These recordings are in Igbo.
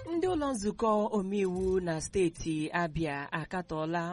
ndị ụlọ nzukọ omeiwu na steeti abịa akatọọla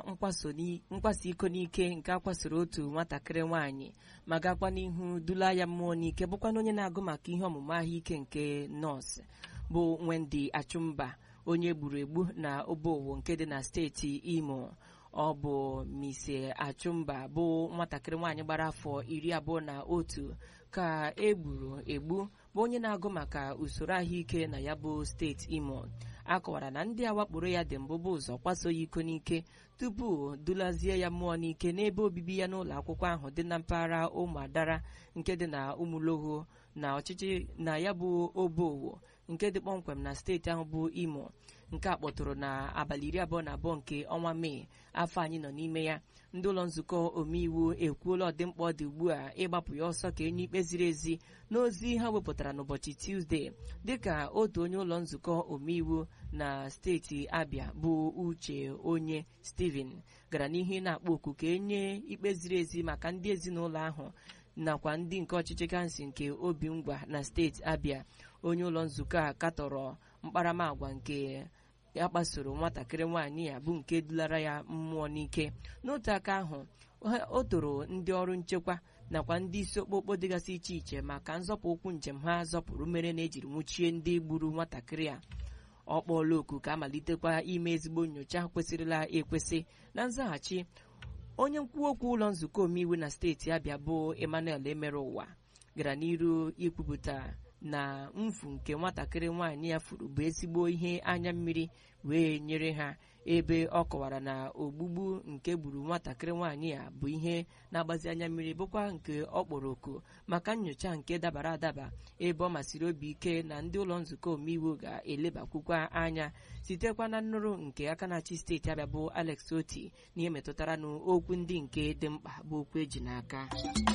mkpaso iko n'ike nke akwasoro otu nwatakịrị nwaanyị ma gakwa n'ihu dula ya mmụọ n'ike bụkwana onye na-agụ maka ihe ọmụmụ ahụike nke nọọsụ bụ Wendy Achụmba onye gburu egbu na obowo nke dị na steeti Imo ọ bụ Mise Achụmba bụ nwatakịrị nwaanyị gbara afọ iri abụọ na otu ka e gburu egbu bụ onye na-agụ maka usoro ahụike na ya bụ steeti Imo a kọwara na ndị a wakporo ya dị mbụ bụ ụzọ kwaso ya iko n'ike tupu dulazie ya mmụọ n'ike n'ebe obibi ya n'ụlọ akwụkwọ ahụ dị na mpaghara ụmụadara nke dị na ụmụlogo na ọchịchị na ya bụ obowo nke dị kpọmkwem na steeti ahụ bụ Imo nke a kpọtụrụ na abalị iri abụọ na abụọ nke ọnwa Mee afọ anyị nọ n'ime ya ndị ụlọ nzukọ omeiwu ekwuola ọdịmkpa ọ dị ugbu a ịgbapụ ya ọsọ ka enye ikpe ziri ezi n'ozi ha wepụtara n'ụbọchị Tuzdee dịka otu onye ụlọ nzukọ omeiwu na steeti Abia bụ Uche onye Steven gara n'ihu na-akpọ oku ka enye ikpe ziri ezi maka ndị ezinụlọ ahụ nakwa ndị nke ọchịchị kansụl nke obi ngwa na steeti Abia onye ụlọ nzukọ a katọrọ mkparamagwa nke ya kpasoro nwatakịrị nwaanyị ya bụ nke dulara ya mmụọ n'ike n'otu aka ahụ o toro ndị ọrụ nchekwa nakwa ndị isi okpokpo dịgasị iche iche maka nzọpụ ụkwụ njem ha zọpụrụ mere na ejiri nwụchie ndị gburu nwatakịrị a ọ kpọọla oku ka amalitekwa ime ezigbo nyocha kwesịrịla ekwesị na nzaghachi onye nkwuwa okwu ụlọ nzukọ omeiwu na steeti Abịa bụ Emmanuel emere ụwa gara n'iru ikwupụta na mfu nke nwatakịrị nwaanyị ya furu bụ ezigbo ihe anya mmiri wee nyere ha ebe ọ kọwara na ogbugbu nke gburu nwatakịrị nwaanyị ya bụ ihe na-agbazi anya mmiri bụkwa nke ọ kpọrọ oku maka nyocha nke dabara adaba ebe ọ masịrị obi ike na ndị ụlọ nzukọ omeiwu ga-elebakwukwa anya sitekwa na nnụrụ nke aka na-achị steeti Abịa bụ Alex Oti n'ihe metụtara n'okwu ndị nke dị mkpa bụ okwu eji n'aka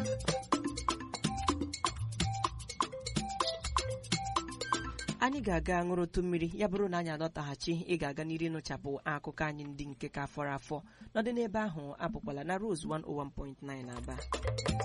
anyị ga-aga ṅụrụtụ mmiri ya bụrụ na anyị alọtaghachi ị ga-aga n'iri nụchapụ akụkọ anyị ndị nke ka fọrọ afọ nọdị n'ebe ahụ apụkwala na Rose 101.9 Aba